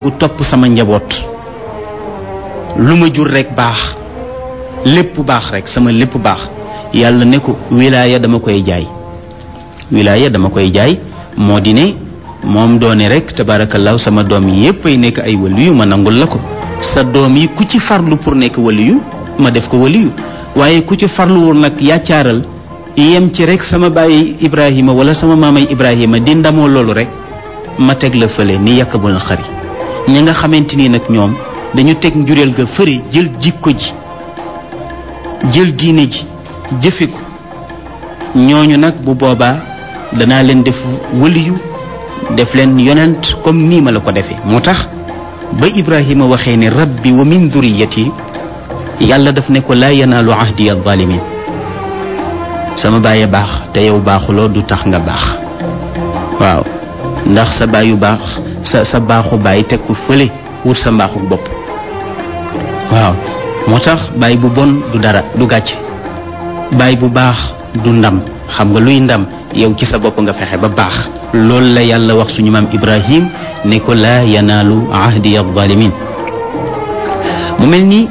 ku topp sama njaboot lu ma jur rek baax lépp baax rek sama lépp baax yàlla ne ko wilaaya dama koy jaay wilaaya dama koy jaay moo di ne moom doone rek tabaarakallaahu sama doom yi yépp ay nekk ay waliyu ma nangul la ko sa doom yi ku ci farlu pour nekk waliyu ma def ko waliyu waaye ku ci farluwul nag yaccaaral yem ci rek sama bàyyi Ibrahima wala sama maamay Ibrahima di ndamoo loolu rek ma teg la fële ni yàq bu na xari ñi nga xamante ni nag ñoom dañu teg njureel ga fëre jël jikko ji jël diine ji jëfe ko ñooñu nag bu boobaa danaa leen def waliyu def leen yonent comme nii ma la ko defee moo tax ba Ibrahima waxee ne rabbi wa min duriyati yàlla daf ne ko laa yanaalu ahdi alzalimin sama bàyyi baax te yow baaxuloo du tax nga baax waaw ndax sa baayu baax sa sa baaxu bàyyi teg ko fële wut sa mbaaxu bopp waaw moo tax bàyyi bu bon du dara du gàcc bàyyi bu baax du ndam xam nga luy ndam yow ci sa bopp nga fexe ba baax loolu la yàlla wax suñu maam Ibrahim ne ko laa yanaalu ahdi alzalimin mu mel ni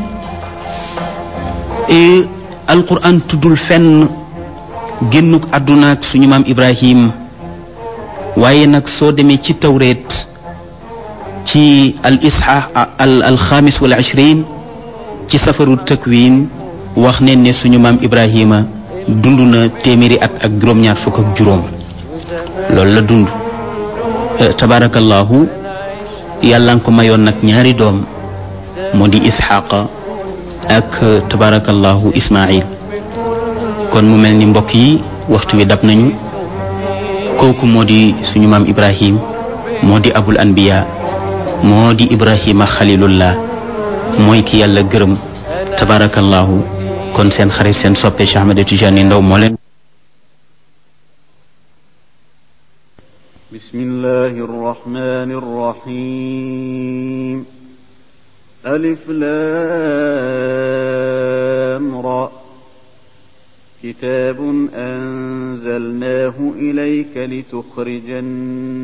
alquran tuddul fenn génnuk àdduna ak suñu maam Ibrahim waaye nag soo demee ci tawreet ci al isha al al xaamis wal ishrin ci safaru takwin wax ne ne suñu maam Ibrahima dund na téeméeri at ak juróom-ñaar fukk ak juróom loolu la dund tabarakallahu yàlla nga ko mayoon nag ñaari doom moo di isxaqa ak tabarakallahu ismail kon mu mel ni mbokk yi waxtu wi dab nañu kooku moo di suñu maam ibrahim moo di abul anbiya moo di ibrahima xalilullah mooy ki yàlla gërëm tabarakallahu kon seen xarit seen soppe Cheikh Ahmed Tidiane Ndaw moo leen بسم الله الرحمن الرحيم ألف لام را كتاب أنزلناه إليك لتخرج